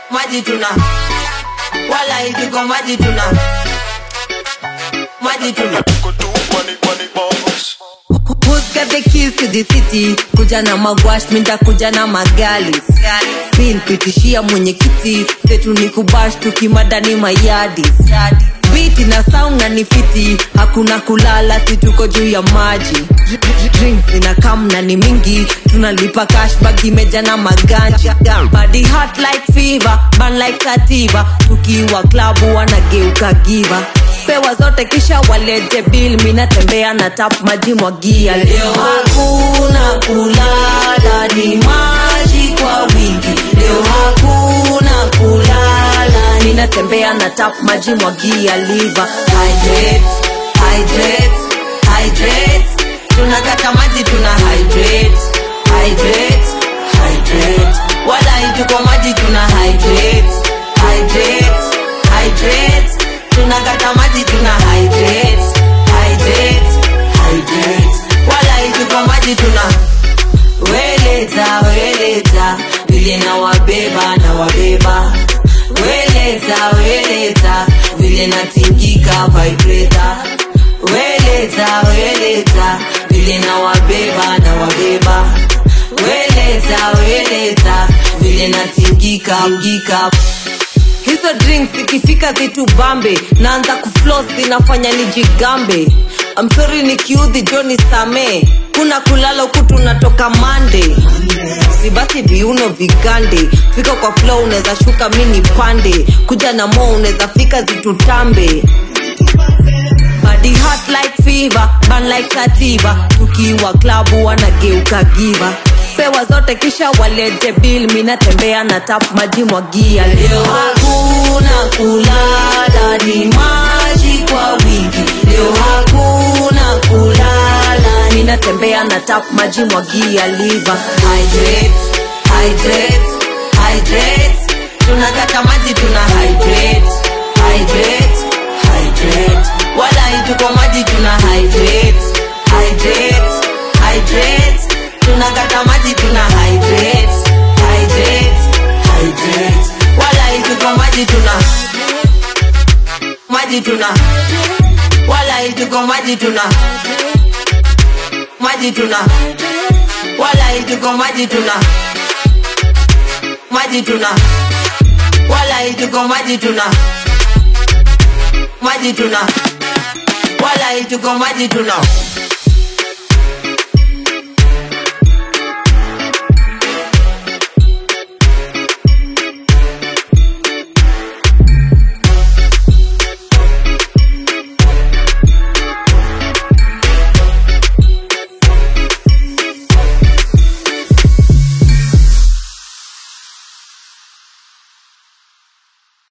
maji tuna wala ituko maji tuna maji tuna Who's got the keys to the city? Kuja na magwash, minda kuja na magali. Bill pitishia mwenyekiti, setu ni kubash tukimadani mayadi. Biti na sound na ni fiti, hakuna kulala, si tuko juu ya maji. Drinks ina kam na ni mingi, tunalipa cash bag imeja na maganja. Body hot like fever, burn like sativa, tukiwa klabu wanageuka giva pewa zote kisha walete bill minatembea na tap maji mwagia leo hakuna kulala ni maji kwa wingi leo hakuna kulala ninatembea na tap maji mwagia liva hydrate hydrate hydrate tunakata maji tuna hydrate hydrate hydrate wala ituko maji tuna hydrate hydrate hydrate tunakata maji tuna hydrate hydrate hydrate wala ituko maji tuna weleta weleta vile na wabeba na wabeba weleta weleta vile natingika vibrator weleta weleta vile na wabeba na wabeba weleta weleta vile natingika mgika hizo drinks ikifika zitu bambe naanza kuflos zinafanya nijigambe amsori nikiudhi joni samee kuna kulala huku tunatoka mande si basi viuno vigande fika kwa flow unaweza shuka mini pande kuja na mo unaweza fika zitutambe body hot like fever burn like sativa tukiwa klabu wanageuka giva pewa zote kisha walete bill minatembea na tap maji mwagia leo hakuna kulala ni maji kwa wingi leo hakuna kulala ninatembea na tap maji mwagia liva hydrate hydrate hydrate tunakata maji tuna hydrate hydrate hydrate wala ituko maji tuna hydrate hydrate hydrate tunakata maji tuna hydrate hydrate hydrate wala ituko maji tuna maji tuna wala ituko maji tuna maji tuna wala ituko maji tuna maji tuna wala ituko maji tuna maji tuna wala ituko maji tuna